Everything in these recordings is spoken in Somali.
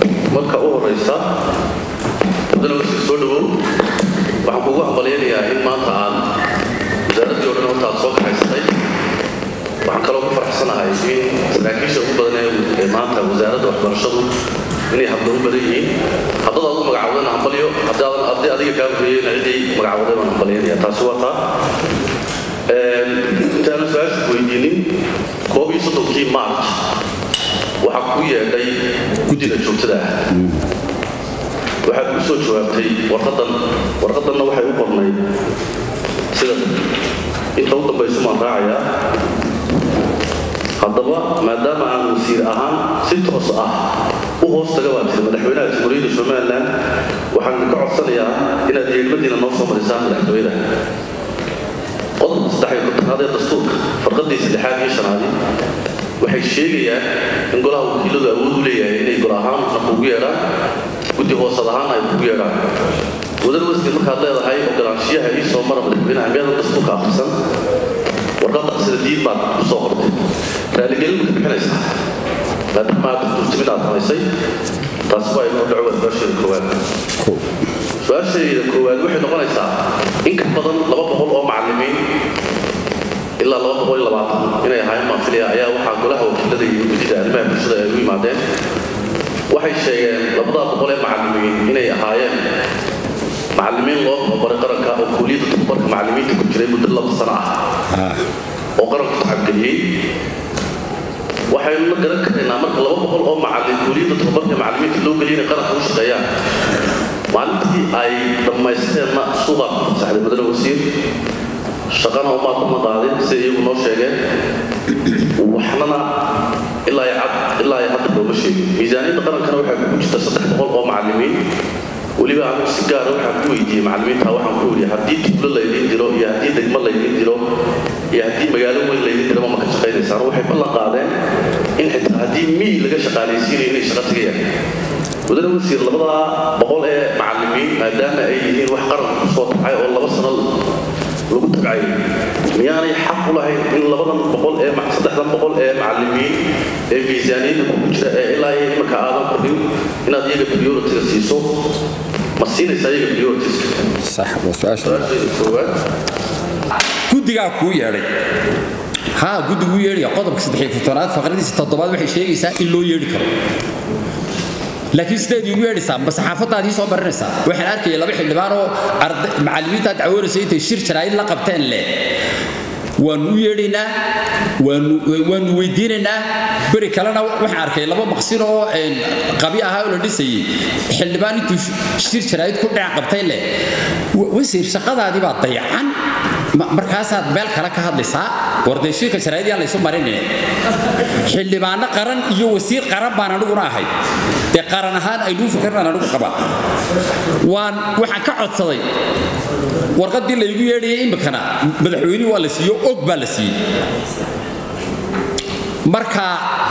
marka u horeysa haddana wasiir soo dhawow waxaan kugu hambalyaynayaa in maanta aad wasaaraddii o dhan horta aad soo kaxaysatay waxaan kaloo ku faraxsanahay in saraakiisha ugu badan ee maanta wasaaradda waxbarashadu inay habdamo badan yihiin haddad aad u magacawdana hambalyo haddii adiga kaa horreeyeyna ciddii magacawday baan hambalyaynaya taasi waa taa intaana su-aasha weydiinin koob iyo soddonkii march waxaa ku yeedhay guddiga joogtada ah waxaad ku soo jawaabtay warqadan warqadanna waxay u qornayd sida inta u dambayso maan raacayaa haddaba maadaama aan wasiir ahaan si toos ah u hoos taga baa tiri madaxweynaha jamhuuriyadda somalilan waxaan ka codsanayaa inaad yeelmadiina noo soo marisaan madaxtooyada qodobka saddex iyo kontonaad ee dastuurka farqadii saddexaad iyo shanaadi waxay sheegayaan in golaha wakiiladu awood u leeyahay inay gol ahaanna kugu yeedhaan guddi hoosad ahaanna ay kugu yeedhaan wadan wasiir markaad leedahay ogolaanshiyaha ii soo mara madaxweynaha meedan dastuurka akhrisan warqadda sida diid baad u soo qortay raaligelin ma ka bixinaysaa maadaama aad dastuurtimid aad samaysay taasi waa inoo dhaco waa su-aasheeda koowaad su-aashayda koowaad waxay noqonaysaa in ka badan laba boqol oo macallimiin ilaa laba boqol iyo labaatan inay ahaayeen maafiliya ayaa waxaa golaha wakiilada iyo guddida arrimaha bulshada ay u yimaadeen waxay sheegeen labadaa boqol ee macallimiin inay ahaayeen macallimiin loo tababaray qaranka oo kuuliyadda tababarka macallimiinta ku jiray muddo laba sano ah oo qaranku tacabgeliyey waxaynu la garan karaynaa marka laba boqol oo macallin kuuliyadda tababarka macallimiinta loo geliyay inay qaranka u shaqeeyaan maalintii ay dhammaysteenna suuqaa ku fasaxday madane wasiir shaqana umaa kuma qaadin sida iyagu noo sheegeen waxnana ilaa iyo cad ilaa iyo hadda looma sheegin miisaaniyadda qarankana waxaa ku jirta saddex boqol oo macallimiin weliba anigu si gaara waxaan ku weydiiyey macallimiinta waxaan ku weydiiyey haddii tuulo laydiin diro iyo haddii degmo laydiin diro iyo haddii magaalo weyn laydiin diro ma maka shaqaynaysaan waxay ballan qaadeen in xitaa haddii miyi laga shaqaalaysiinayo inay shaqo tagayaan wadana wasiir labadaa boqol ee macallimiin maadaama ay yihiin wax qaranka ku soo tacay oo laba sano lagu tabcay miyaanay xaq u lahayn in labadan boqol ee saddexdan boqol ee macallimiin ee miisaaniyadda ku jira ee ilaa iyo imanka aadan kordhin inaad iyaga prioritiga siiso ma siinaysaa iyaga prioritiska sax waa su-aasha su-aashayda koowaad guddigaa kuu yeedhay haa guddiguu yeedhaya qodobka saddex iyo kontonaad faqradiisa toddobaad waxay sheegaysaa in loo yeedhi karo laakiin sideed iigu yeedhaysaa ma saxaafadaad ii soo marinaysaa waxaan arkaya laba xildhibaan oo macallimiintaad dacwoonaysa intay shir jaraa'id la qabteen leh waanu u yeedhaynaa waanu weydiinaynaa beri kalena waxaan arkay laba maqsin oo qabi ahaa oo la dhisayey xildhibaan intuu shir jaraa'id ku dhinac qabtay leh wasiir shaqadaadii baa dayacan markaasaad meel kale ka hadlaysaa wardee shirka jaraa'id yaan laysu marinine xildhibaano qaran iyo wasiir qaran baan aniguna ahay dee qaran ahaan aynuu fikirnaan anigu qaba waan waxaan ka codsaday warqaddii laygu yeedhayay imikana madaxweynihii waa la siiyo og baa la siiyey marka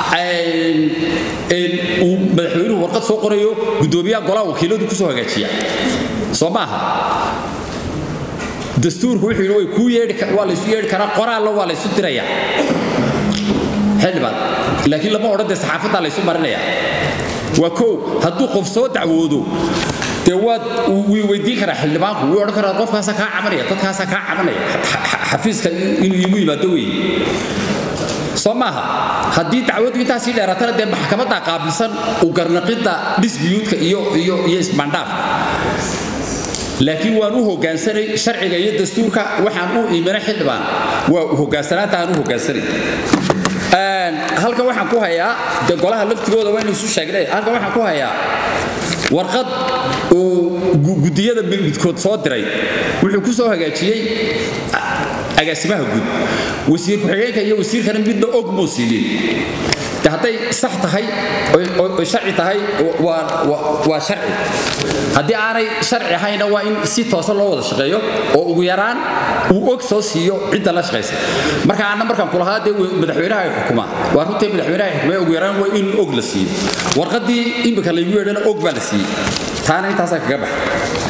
uu madaxweynuhu warqad soo qorayo guddoomiyaha golaha wakiiladu ku soo hagaajiya soo maaha dastuurku wuxuu yidhi way kuu yeedhi waa laysu yeedhi karaa qoraallo waa laysu dirayaa xildhibaan laakiin lama odhan dee saxaafaddaa laysu marinayaa waa kow hadduu qof soo dacwoodo dee waad wii weydiin karaa xildhibaanku wuu odhan karaa qofkaasaa kaa cabanaya dadkaasaa kaa cabanaya xafiiska inuu iigu yimaado weeye soo maaha haddii dacwaddu intaasii dheeraatana dee maxkamadda qaabilsan u garnaqidda disbiyuudka iyo iyo iyo isbandhaafka laakiin waan u hoggaansanay sharciga iyo dastuurka waxaan u iimanay xildhibaan waa hogaansanaanta aan u hoggaansanay halkan waxaan ku hayaa de golaha laftigooda waynu isu sheegnay halkan waxaan ku hayaa warqad uu guddiyada midkood soo diray wuxuu ku soo hagaajiyey agaasimaha guud wasiir ku-xigeenka iyo wasiirkana midna og muu siiyey de hadday sax tahay oy sharci tahay waa sharci haddii aanay sharci ahayna waa in si toosan loo wada shaqeeyo oo ugu yaraan uu og soo siiyo cidda la shaqaysa marka aanna markaan kulahaa dee madaxweynaha ay xukumaa waa runtii madaxweynaha ay xukumay ugu yaraan waa in og la siiyo warqaddii imika laygu yeedhana og baa la siiyey taana intaasaa kaga baxa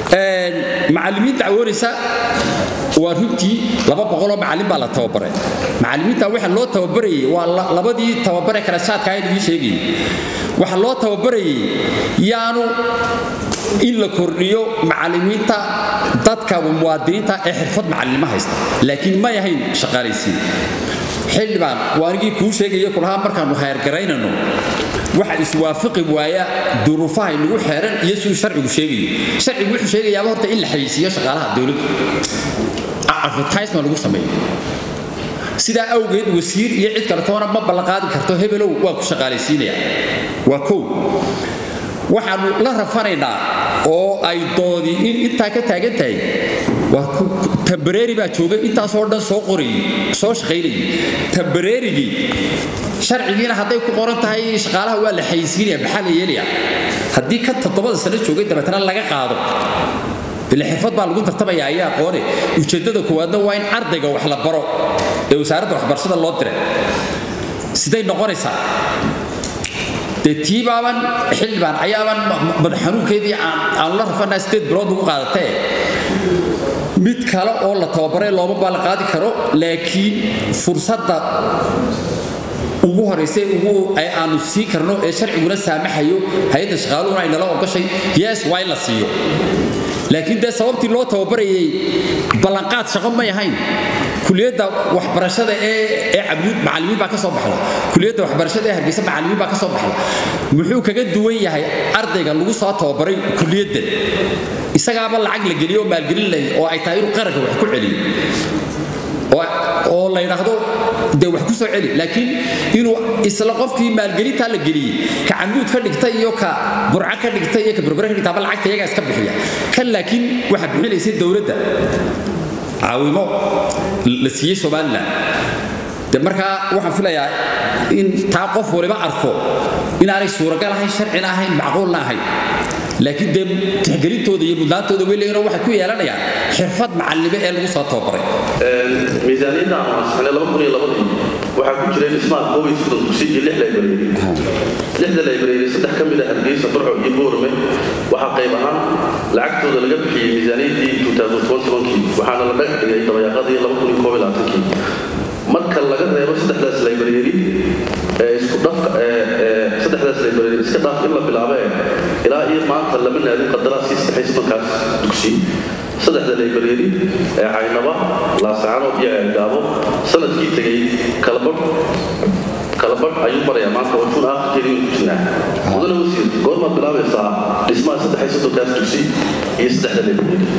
macallimiin dacwoonaysa waa runtii laba boqoloo macallin baa la tababaray macallimiinta waxa loo tababarayay waa labadii tababare kala shaadka ayaa idin sheegayay waxa loo tababarayay yaanu in la kordhiyo macallimiinta dadka muwaadiniinta ee xirfad macallinimo haysta laakiin may ahayn shaqaalaysiin xildhibaan waa anigii kuu sheegaya kulahaa markaannu hayrgaraynano waxa iswaafaqi waaya duruufaha inagu xeeran iyo siduu sharcigu sheegayo sharcigu wuxuu sheegayaaba horta in la xayeysiiyo shaqaalaha dowladda advertisement lagu sameeyo sidaa awgeed wasiir iyo cid kale toona ma ballanqaadi karto hebelow waa ku shaqaalaysiinaya waa kow waxaannu la rafanaynaa oo ay doodi in intaa ka taagan tahay tambareeri baa joogay intaasoo dhan soo qorayay soo shaqaynayay tambareerigii sharcigiina hadday ku qoran tahay shaqaalaha waa la xayisiinaya maxaa la yeelaya haddii ka toddobada sano joogay dabeetana laga qaado ile xirfad baa lagu tartamaya ayaa aqoone ujeeddada koowaadna waa in ardayga wax la baro ee wasaaradda waxbarashada loo diray siday noqonaysaa dee tii baaban xildhibaan ayaaban madax xanuunkeedii aanu la rafanaa sideed bilood ugu qaadatee mid kale oo la tababaray looma ballan qaadi karo laakiin fursadda ugu horaysa ugu ay aanu sii karno ee sharciguna saamaxayo hay-adda shaqaaluhuna ay nala ogashay yes waa in la siiyo laakiin dee sababtii loo tababarayay ballanqaad shaqo may ahayn kuliyadda waxbarashada ee ee cabduud macallimiin baa ka soo baxda kuliyadda waxbarashada ee hargeysa macallimiin baa ka soo baxda muxuu kaga duwan yahay ardayga lagu soo tababaray kuliyaddan isagaaba lacag la geliyo oo maalgelin leh oo ay tahay inuu qaranka wax ku celiyo oo la yidhaahdo dee wax ku soo celi laakiin inuu isla qofkii maalgelintaa la geliyey ka camuud ka dhigta iyo ka burco ka dhigta iyo ka berbere ka dhigtaaba lacagta iyagaa iska bixiya kan laakiin waxaa bixinaysay dowladda caawimo la siiyey somalilan de markaa waxaan filayaa in taa qof waliba arko inaanay suuragal ahayn sharcina ahayn macquulna ahayn laakiin dee tixgelintooda iyo mudnaantooda weyleeyano waxay ku yeelanayaan xirfad macallime ee lagu soo tababaray miisaaniyadda aan ansixinay laba kun iyo labadii waxaa ku jiray dhismaha koob iyo soddon dugsi iyo lix laybareeri lixda laybareeri saddex ka mid ah hargeysa burco iyo boorame waxaa qayb ahaan lacagtooda laga bixiyey miisaaniyaddii kii waxaana la dhagax dhigay dabayaaqadii laba kun iyo koob iyo labaatankii marka laga reebo saddexdaas laybareeri ee isku dhafka saddexdaas laybareeri iska dhaaf in la bilaabe ilaa iyo maanta lama naadin qadaraaskii saddexays markaas dugsi saddexda laybareeri ee caynaba laasacano iyo ceelgaabo sanadkii tegey kalabadh kalabadh ayuu marayaa maanta oo juun aakhirkeedii ku jirnaa mudane wasiir goormaad bilaabaysaa dhismaha saddexay soddonkaas dugsi iyo saddexda laybareeri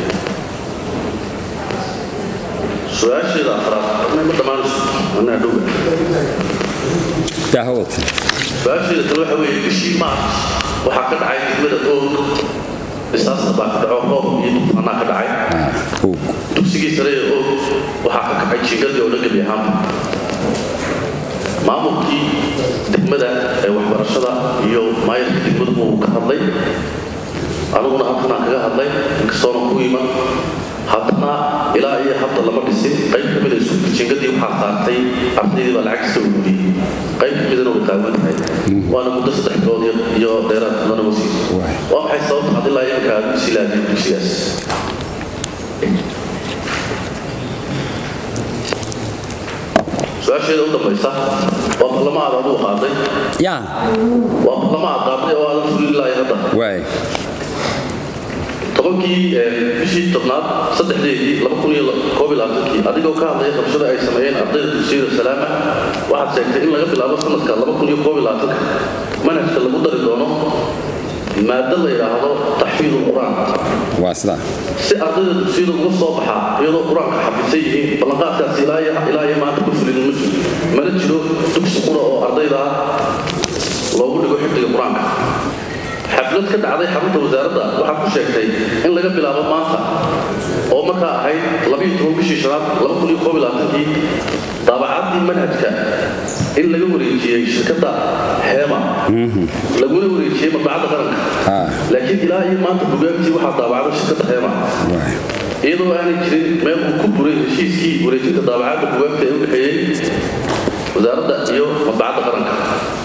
su-aasheeda afraad ma dhammaanayso anaa dhowga daahawata su-aasheeda kale waxa weeye bishii maarch waxaa ka dhacay degmada oog dhisaasna baa ka dhaco roob iyo duufaanaa ka dhacay dugsigii sare ee oog waxaa ka kacay jiingadii oo dhan gebi ahaanba maamulkii degmada ee waxbarashada iyo maayarka degmadu wuu ka hadlay aniguna halkanaan kaga hadlay inkastoona ku iman haddana ilaa iyo hadda lama dhisin qayb ka mida iskuulka jiingadii waxaa saartay ardaydii baa lacag iska ururiyey qayb ka midana way qaawan tahay waana muddo saddex bilood iyo dheeraad mudana wasiir waa maxay sababta had ilaa imanka aad u silaadeen dugsigaas su-aasheeda u dambaysa waa ballama aad aduu qaaday yaa waa ballama aad qaaday oo aadan fulin ilaa hadda waay tobankii bishii tobnaad saddexdeedii laba kun iyo koob iyo labaatankii adigoo ka hadlaya qabshada ay sameeyeen ardayda dugsiyada salaama waxaad sheegtay in laga bilaabo sanadka laba kun iyo koob iyo labaatanka manhajka lagu dari doono maado la yidhaahdo taxfiidul qur-aan waa sidaa si ardayda dugsiyada uga soo baxaa iyadoo qur-aanka xafisan yihiin ballanqaadkaasi ilaa iyo maanta ku fulin ma jiro mana jiro dugsi qura oo ardayda loogu dhigo xifdiga qur-aanka xaflad ka dhacday xarunta wasaaradda waxaa ku sheegtay in laga bilaabo maanta oo markaa ahayd labiyo toban bishii shanaad laba kun iyo koob iyo labaatankii daabacaddii manhajka in laga wareejiyey shirkadda heema laguna wareejiyey madbacadda qaranka laakiin ilaa iyo maanta bugaagtii waxaa daabacday shirkadda heema iyadoo aanay jirin meel uu ku buray heshiiskii wareejinta daabacadda bugaagta ee u dhexeeyey wasaaradda iyo madbacadda qaranka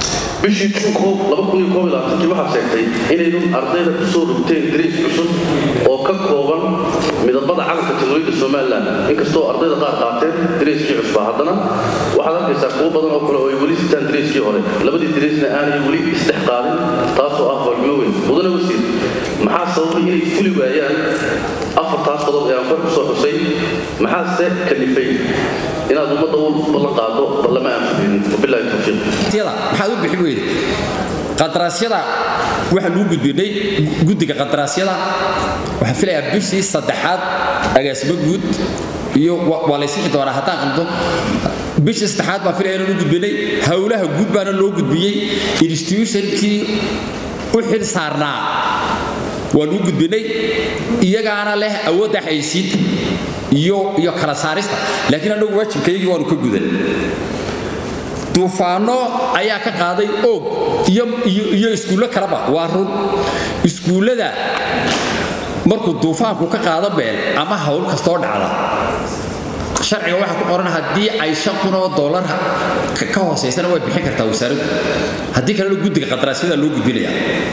bishii juun kii waxaa sheegtay inaynu ardayda ku soo rogteen dariis cusub oo ka kooban midabada calanka jamhuuriyadda somalilan inkastoo ardayda qaar qaateen dariiskii cusbaa haddana waxaad arkaysaa kuwo badan oo kale oo ay weli sitaan dariiskii hore labadii dariisna aanay weli isdhex qaadin taasoo ah fargimo weyn mudane wasiir maxaa sababay inay fuli waayaan afartaas qodob ee aan kor ku soo xusay maxaase kalifay inaad ummadda u ballan qaado ballama aan fulinin wabilaahi tawfiiq maxaad u bixin weyde qadaraasyada waxaan uu gudbinay guddiga qadaraasyada waxaan filayaa bishii saddexaad agaasimo guud iyo waa la ysixi doonaa haddaan qaldo bishii saddexaad baan filaya inaan u gudbinay howlaha guud baana loo gudbiyey institutionkii u xil saarnaa waan u gudbinay iyagaana leh awoodda xaysiinta iyo iyo kala saarista laakiin annagu waajibkaygii waanu ka gudan duufaano ayaa ka qaaday oog iyo iskuullo kaleba waa run iskuullada markuu duufaanku ka qaado meel ama hawl kastoo dhacda sharciga waxaa ku qoran haddii ay shan kun oo dollar ka hoosaysana way bixin kartaa wasaaraddu haddii kalena guddiga qadaraasyada loo gudbinaya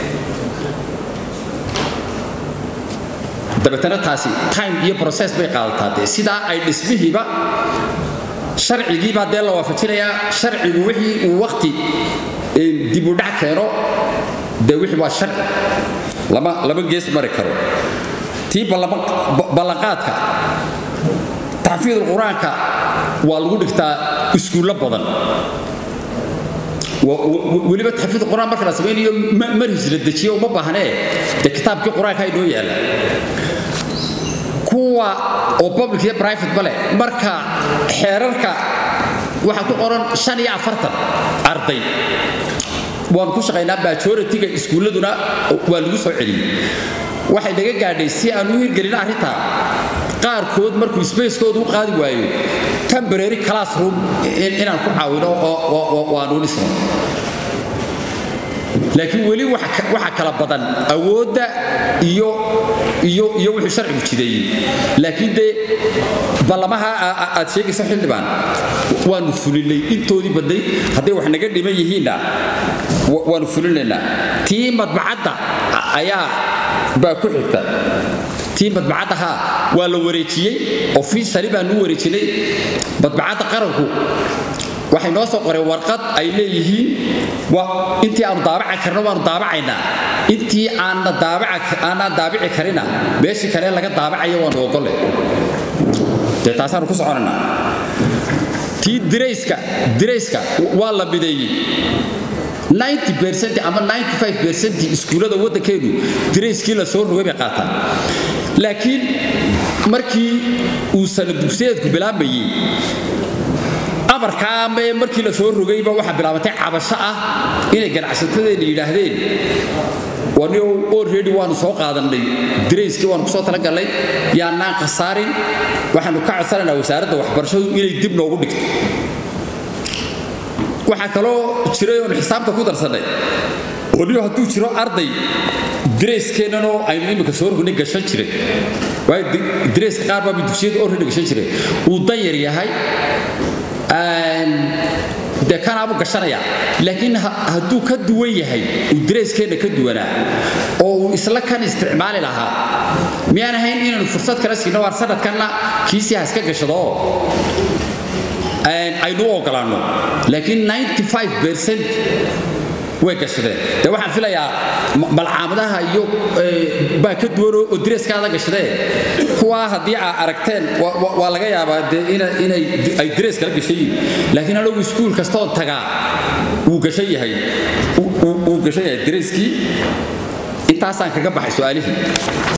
dabeetana taasi time iyo process bay qaadataa dee sidaa ay dhismihiiba sharcigiibaa dee la waafajinayaa sharcigu wixii uu wakti dibudhac keeno dee wixii waa sharci lama lama gees mari karo tii ballanqaadka taxfiidul qur-aanka waa lagu dhigtaa iskuullo badan weliba taxfiid qur-aan marka la samaynayo marhis la dejiyo uma baahnee dee kitaabkii qur-aanka inoo yaalla kuwa oo public iyo private bale marka xeerarka waxaa ku qoran shan iyo afartan arday waanu ku shaqaynaa majority-ga iskuulladuna waa lagu soo celiyey waxay naga gaadhay si aan u hirgelin arrintaa qaarkood markuu spacekooda u qaadi waayo temporary classroom inaan ku caawino oo aanu dhisno laakiin weli waxa kala badan awoodda iyo iyo iyo wuxuu sharcigu jideeyey laakiin dee ballamaha aad sheegayso xildhibaan waanu fulinay intoodii badnay hadday wax naga dhiman yihiinna waanu fulinaynaa tii madbacadda ayaa baa ku xigta tii madbacaddaha waa la wareejiyey officially baanu u wareejinay madbacadda qaranku waxay noo soo qoreen warqad ay leeyihiin intii aanu daabacan karno waanu daabacaynaa intii aanaan daabici karina meeshii kale laga daabacayo waanu ogolle dee taasaanu ku soconaynaa tii dirayska dirayska waa la mideeyey 90 ama 95 iskuullada waddankeenu dirayskii la soo rogay bay qaataan laakiin markii uu sana dugsiyeedku bilaabayey amarkaa ama markii la soo rogayba waxaa bilaabatay cabasho ah inay ganacsatadeena yidhaahdeen wani already waanu soo qaadannay dirayskii waanu kusoo talagalnay yaanaan khasaarin waxaanu ka codsanaynaa wasaaradda waxbarashadu inay dib noogu dhigto waxaa kaloo jiray oon xisaabta ku darsannay waliyo hadduu jiro arday dirayskeenanoo aynu imika soo rognay gashan jiray waayo dirayska qaar baaba dugsiyada already gashan jiray uu dan yar yahay dee kanaabu gashanaya laakiin hadduu ka duwan yahay uu dareyskeenna ka duwanaa oo uu isla kan isticmaali lahaa miyaan ahayn inaanu fursad kala siino waar sanadkanna kiisii ha iska gashado aynu u ogolaanno laakiin 95 way gashadeen de waxaan filayaa malcaamadaha iyo baa ka duwan oo direeskaada gashadee kuwaa haddii aa aragteen waa laga yaabaa de inay ay direes kala gashan yihin laakiin anagu iskuul kastoon tagaa wuu gashan yahay wuu gashan yahay direeskii intaasaan kaga baxay su-aalihii